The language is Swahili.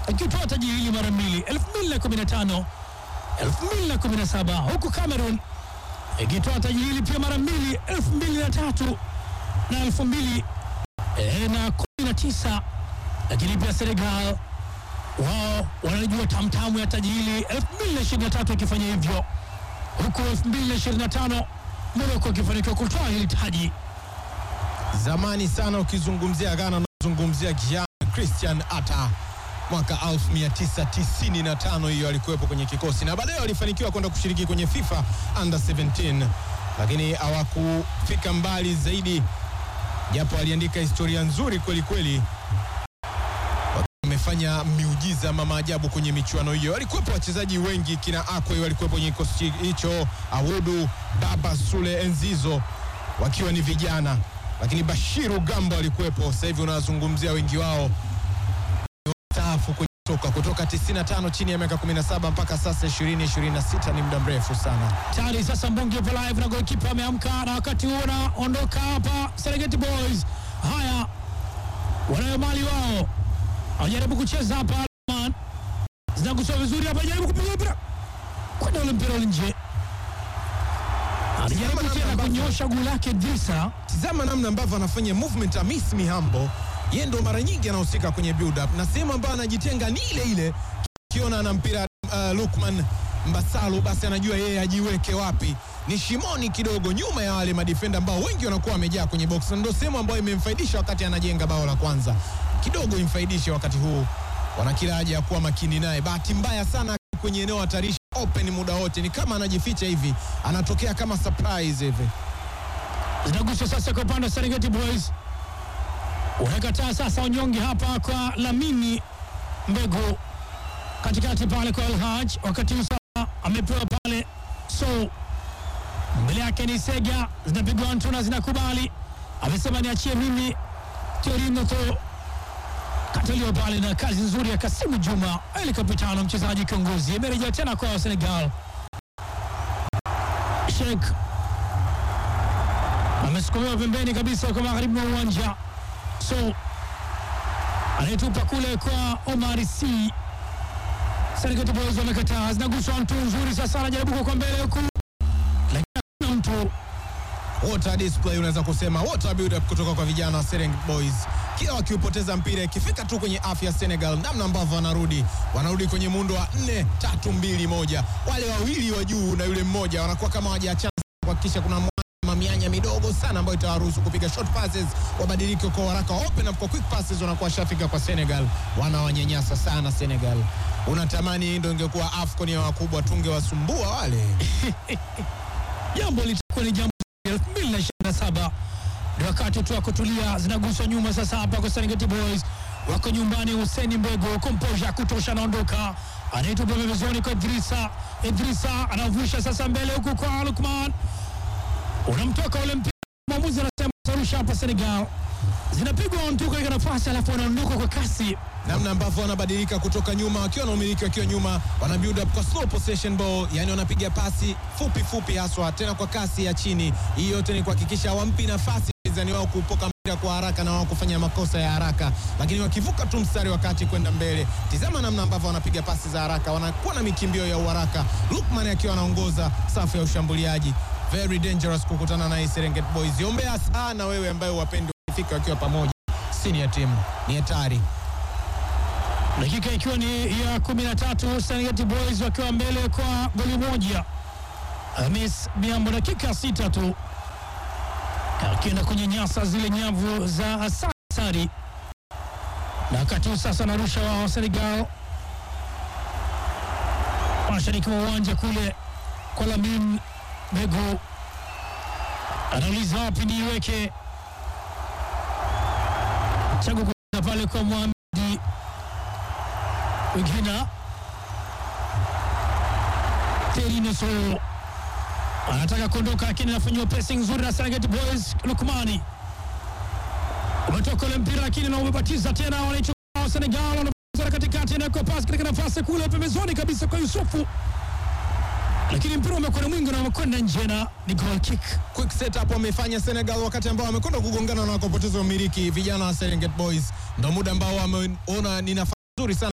akitoa taji hili mara mbili 2015 2017, huku Cameroon ikitoa taji hili pia mara mbili 2003 na 2019, lakini pia Senegal wao wanajua tamtamu ya taji hili 2023 ikifanya hivyo, huku 2025 Morocco ikifanikiwa kutoa hili taji. Zamani sana ukizungumzia Ghana unazungumzia Gian Christian Atta mwaka 1995 hiyo alikuwepo kwenye kikosi na baadaye walifanikiwa kwenda kushiriki kwenye FIFA under 17 lakini hawakufika mbali zaidi, japo aliandika historia nzuri kweli kweli. Wamefanya miujiza ama maajabu kwenye michuano hiyo. Walikuwepo wachezaji wengi, kina Akwe walikuwepo kwenye kikosi hicho, Awudu, Baba Sule, Enzizo wakiwa ni vijana, lakini Bashiru Gambo alikuwepo. Sasa hivi unazungumzia wengi wao staafu kwenye soka kutoka 95 chini ya miaka 17 mpaka sasa 2026 ni muda mrefu sana. Tayari sasa Mbungi yupo live na golikipa ameamka, na wakati huo unaondoka hapa Serengeti Boys. Haya, wanayo mali wao, wajaribu kucheza hapa, Man zinaguswa vizuri hapa, jaribu kupiga mpira kwenda ule mpira ule nje, alijaribu Tizama tena namna ambavyo- kunyosha guu lake Drisa. Tizama namna ambavyo anafanya movement Amis Mihambo, yeye ndo mara nyingi anahusika kwenye build up na sehemu ambayo anajitenga ni ile ile. Kiona ana mpira uh, Lukman Mbasalu, basi anajua yeye ajiweke wapi, ni shimoni kidogo nyuma ya wale madefenda ambao wengi wanakuwa wamejaa kwenye box, na ndio sehemu ambayo imemfaidisha wakati anajenga bao la kwanza, kidogo imfaidishe wakati huu. Wana kila haja ya kuwa makini naye. Bahati mbaya sana kwenye eneo hatarishi open muda wote, ni kama anajificha hivi, anatokea kama surprise hivi. Zinaguswa sasa kwa upande wa Serengeti Boys, unakataa sasa unyonge hapa kwa Lamini Mbegu katikati pale kwa Elhaj, wakati huu sasa amepewa pale, so mbele yake ni Sega, zinapigwa Antuna, zinakubali, amesema niachie mimi Torino to kataliwa pale na kazi nzuri ya Kasimu Juma Ali Kapitano, mchezaji kiongozi, amerejea tena kwa Senegal. Sheikh amesukumiwa pembeni kabisa kwa magharibi mwa uwanja, so anayetupa kule kwa Omar C. Serengeti Boys wamekataa, zinaguswa mtu nzuri sasa, anajaribu kwa mbele huku, lakini hakuna mtu Water display unaweza kusema water build up kutoka kwa vijana wa Serengeti Boys. Kila wakiupoteza mpira ikifika tu kwenye afya Senegal, namna ambavyo wanarudi wanarudi kwenye muundo wa 4 3 2 1. Wale wawili wa juu na yule mmoja wanakuwa kama hawajaachana kuhakikisha kuna mwa- mianya midogo sana ambayo itawaruhusu kupiga short passes, wabadilike kwa haraka, open up kwa quick passes, wanakuwa shafika kwa Senegal. Wanawanyanyasa sana Senegal. Unatamani hii ndio ingekuwa AFCON ya wakubwa, tungewasumbua wale. jambo litakuwa ni jambo la 2027 ndio wakati tu wa kutulia, zinaguswa nyuma sasa hapa kwa Serengeti Boys, wako nyumbani. Hussein Mbego komposha kutosha, anaondoka anaitupa pembezoni kwa Idrisa. Idrisa anavusha sasa mbele huku kwa Lukman, unamtoka ule mpira, mwamuzi anasema tarusha hapa Senegal, zinapigwa ontuka katika nafasi, alafu wanaondoka kwa kasi namna ambavyo wanabadilika kutoka nyuma wakiwa na umiliki wakiwa nyuma, wana build up kwa slow possession ball, yani wanapiga pasi fupi fupi haswa, tena kwa kasi ya chini. Hii yote ni kuhakikisha hawampi nafasi mpinzani wao kupoka mpira kwa haraka na wao kufanya makosa ya haraka, lakini wakivuka tu mstari wa kati kwenda mbele. Tizama namna ambavyo wanapiga pasi za haraka, wanakuwa na mikimbio ya uharaka. Lukman akiwa anaongoza safu ya ushambuliaji, very dangerous kukutana na hii Serengeti Boys. Ombea sana wewe ambaye wapendi wakifika wakiwa pamoja, senior team ni hatari. dakika ikiwa ni ya 13 Serengeti Boys wakiwa mbele kwa goli moja. Hamis Biambo dakika sita tu akienda kunyanyasa zile nyavu za Asari, na wakati huu sasa anarusha wao Senegal mashariki mwa uwanja kule kwa Lamin Begu, anauliza wapi niiweke chagu kuenda pale kwa Mohamed wengine Terinoso anataka kuondoka, lakini anafanyiwa pressing nzuri na Serengeti Boys. Lukmani umetoka ule mpira, lakini na umebatiza tena, wanaichukua Senegal, wanacheza katikati na kwa pasi katika nafasi kule pembezoni kabisa kwa Yusufu, lakini mpira umekwenda mwingi na umekwenda nje na ni goal kick. quick setup wamefanya Senegal wakati ambao wamekwenda kugongana na wakapoteza umiliki. Vijana wa Serengeti Boys ndo muda ambao wameona ni nafasi nzuri sana